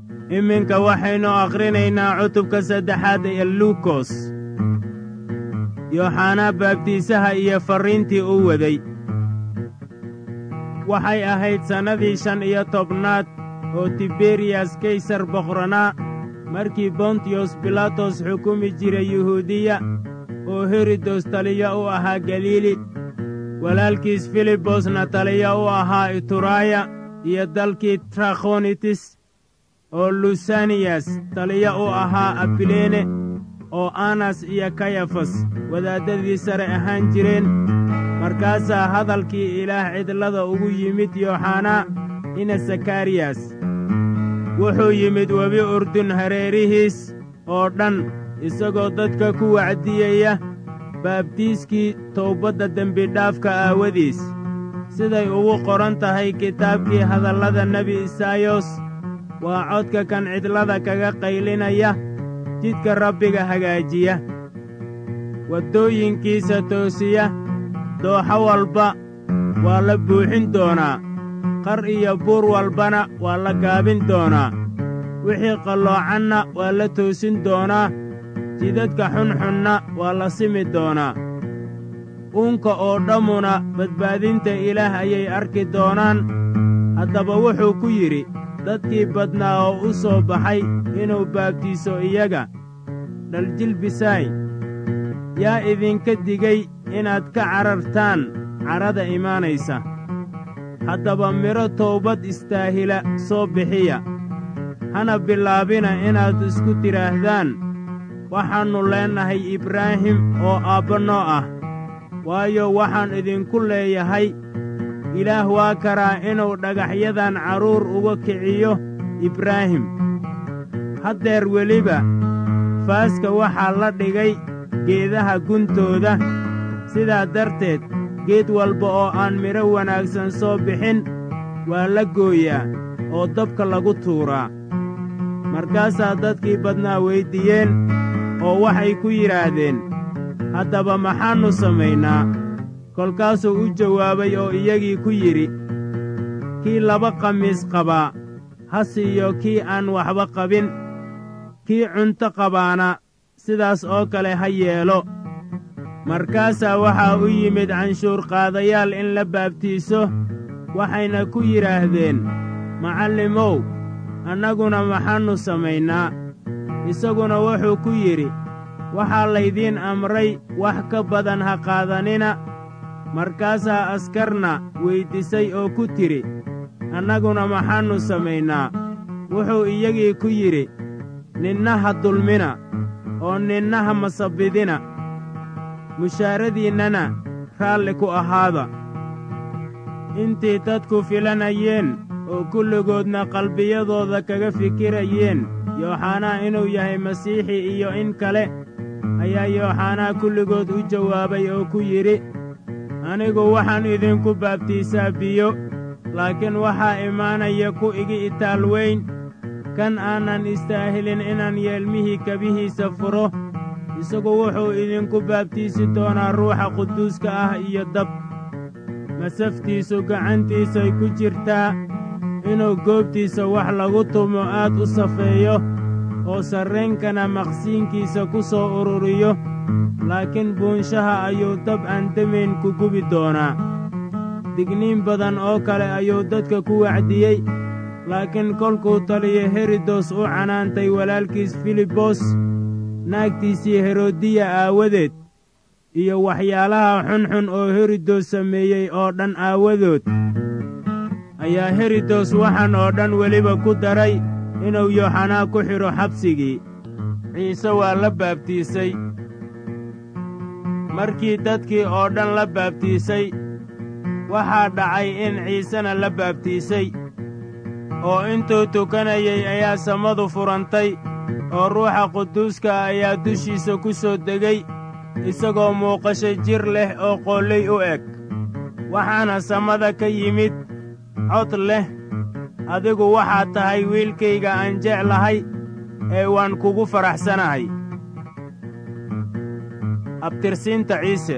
iminka waxaynu akhrinaynaa cutubka saddexaad ee luukos yooxanaa baabtiisaha iyo farriintii uu waday waxay ahayd sannadii shan iyo tobnaad oo tiberiyas kaysar boqranaa markii bontiyos bilaatos xukumi jiray yuhuudiya oo herodos taliya u ahaa galiili walaalkiis filibosna taliya u ahaa ituraaya iyo dalkii trakhonitis oo lusaniyas taliya u ahaa abileene oo anas iyo kayafas wadaaddadii sare ahaan jireen markaasaa hadalkii ilaah cidlada ugu yimid yooxanaa ina sakariyas wuxuu yimid webi urdun hareerihiis oo dhan isagoo dadka ku wacdiyaya baabtiiskii towbadda dembidhaafka aawadiis siday ugu qoran tahay kitaabkii hadallada nebi isaayos waa codka kan cidlada kaga qaylinaya jidka rabbiga hagaajiya waddooyinkiisa toosiya dooxo walba waa la buuxin doonaa qar iyo buur walbana waa la gaabin doonaa wixii qalloocanna waa la toosin doonaa jidadka xunxunna waa la simi doonaa uunka oo dhammuna badbaadinta ilaah ayay arki doonaan haddaba wuxuu ku yidhi dadkii badnaa oo u soo baxay inuu baabtiiso iyaga dhaljilbisaay yaa idinka digay inaad ka carartaan carrada imaanaysa haddaba midho toobad istaahila soo bixiya hana bilaabina inaad isku tidhaahdaan waxaannu leennahay ibraahim oo aabba noo ah waayo waxaan idinku leeyahay ilaah waa karaa inuu dhagaxyadan carruur uga kiciyo ibraahim haddeer weliba faaska waxaa la dhigay geedaha guntooda sidaa darteed geed walba oo aan midho wanaagsan soo bixin waa la gooyaa oo dabka lagu tuuraa markaasaa dadkii badnaa weyddiiyeen oo waxay ku yidhaahdeen haddaba maxaannu samaynaa kolkaasuu u jawaabay oo iyagii ku yidhi kii laba qamiis qabaa ha siiyo kii aan waxba qabin kii cunto qabaana sidaas oo kale ha yeelo markaasaa waxaa u yimid canshuurqaadayaal in la baabtiiso waxayna ku yidhaahdeen macallimow annaguna maxaannu samaynaa isaguna wuxuu ku yidhi waxaa laydiin amray wax ka badan ha qaadanina markaasaa askarna weyddiisay oo ku tidhi annaguna maxaannu samaynaa wuxuu iyagii ku yidhi ninna ha dulmina oo ninna ha masabbidina mushaaradiinnana raalli ku ahaada intii dadku filanayeen oo kulligoodna qalbiyadooda kaga fikirayeen yooxanaa inuu yahay masiixi iyo in kale ayaa yooxanaa kulligood u jawaabay oo ku yidhi anigu waxaan idinku baabtiisaa biyo laakiin waxaa imaanaya ku igi itaal weyn kan aanan istaahilin inaan yeelmihii kabihiisa furo isagu wuxuu idinku baabtiisi doonaa ruuxa quduuska ah iyo dab masaftiisu gacantiisay ku jirtaa inuu goobtiisa wax lagu tumo aad u safeeyo oo sarreenkana maqsiinkiisa ku soo ururiyo laakiin buunshaha ayuu dab aan demayn ku gubi doonaa digniin badan oo kale ayuu dadka ku wacdiyey laakiin kolkuu taliyo herodos u canaantay walaalkiis filibos naagtiisii herodiya aawadeed iyo waxyaalaha xunxun oo herodos sameeyey oo dhan aawadood ayaa herodos waxaan oo dhan weliba ku daray inuu yooxanaa ku xidho xabsigii ciise waa la baabtiisay markii dadkii oo dhan la baabtiisay waxaa dhacay in ciisena la baabtiisay oo intuu tukanayay ayaa samadu furantay oo ruuxa quduuska ayaa dushiisa ku soo degay isagoo muuqasho jir leh oo qoolley u eg waxaana samada ka yimid cod leh adigu waxaad tahay wiilkayga aan jeclahay ee waan kugu faraxsanahay abtirsiinta ciise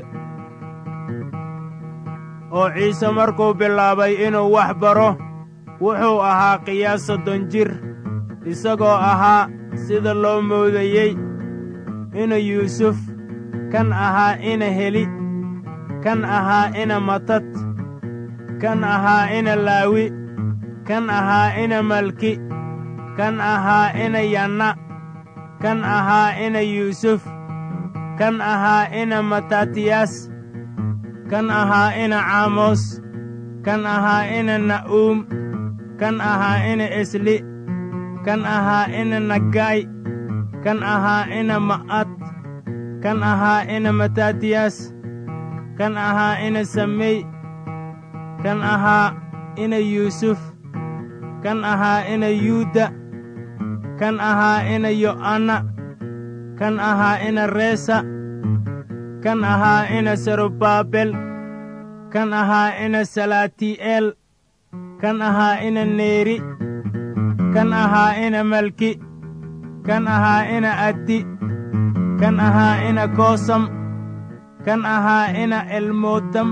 oo ciise markuu bilaabay inuu wax baro wuxuu ahaa qiyaas soddon jir isagoo ahaa sida loo moodayey ina yuusuf kan ahaa ina heli kan ahaa ina matad kan ahaa ina laawi kan ahaa ina malki kan ahaa ina yanna kan ahaa ina yuusuf kan ahaa ina matatiyas kan ahaa ina caamos kan ahaa ina na'uum kan ahaa ina esli kan ahaa ina naggay kan ahaa ina ma'ad kan ahaa ina matatiyas kan ahaa ina samey kan ahaa ina yuusuf kan ahaa ina yuuda kan ahaa ina yo'anna kan ahaa ina reesa kan ahaa ina serubaabel kan ahaa ina salaatii'eel kan ahaa ina neeri kan ahaa ina malki kan ahaa ina addi kan ahaa ina koosam kan ahaa ina elmoodam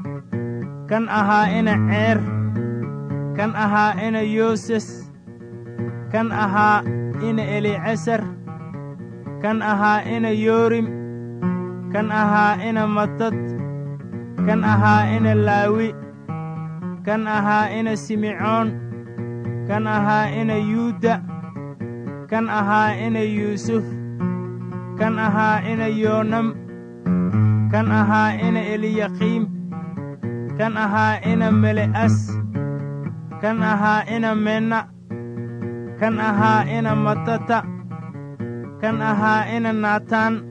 kan ahaa ina ceer kan ahaa ina yooses kan ahaa ina elicesar kan ahaa ina yoorim kan ahaa ina matad kan ahaa ina laawi kan ahaa ina simecoon kan ahaa ina yuuda kan ahaa ina yuusuf kan ahaa ina yoonam kan ahaa ina eliyaqiim kan ahaa ina mele'as kan ahaa ina menna kan ahaa ina matata kan ahaa ina naataan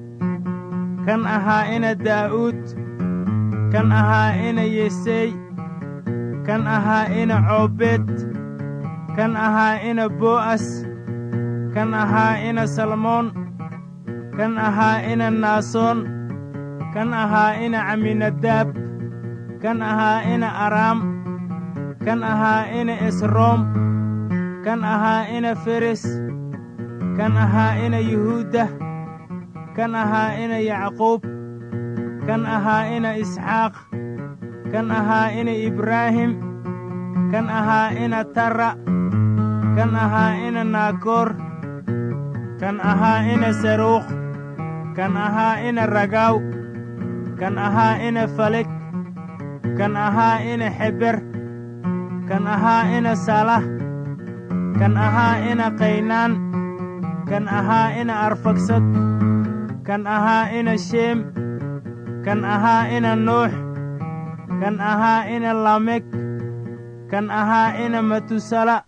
kan ahaa ina daa'uud kan ahaa ina yesey kan ahaa ina coobeed kan ahaa ina bo'as kan ahaa ina salmoon kan ahaa ina naasoon kan ahaa ina caminadaab kan ahaa ina araam kan ahaa ina esroom kan ahaa ina feres kan ahaa ina yuhuuda kan ahaa ina yacquub kan ahaa ina isxaaq kan ahaa ina ibraahim kan ahaa ina tara kan ahaa ina naakoor kan ahaa ina saruukh kan ahaa ina ragaaw kan ahaa ina falek kan ahaa ina xeber kan ahaa ina salah kan ahaa ina qaynaan kan ahaa ina arfagsad kan ahaa ina sheem kan ahaa ina nuux kan ahaa ina lamek kan ahaa ina matusala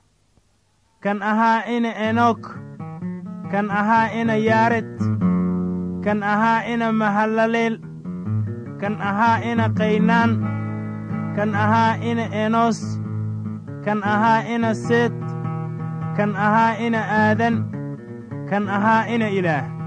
kan ahaa ina enok kan ahaa ina yaared kan ahaa ina mahalaleel kan ahaa ina qaynaan kan ahaa ina enos kan ahaa ina seet kan ahaa ina aadan kan ahaa ina ilaah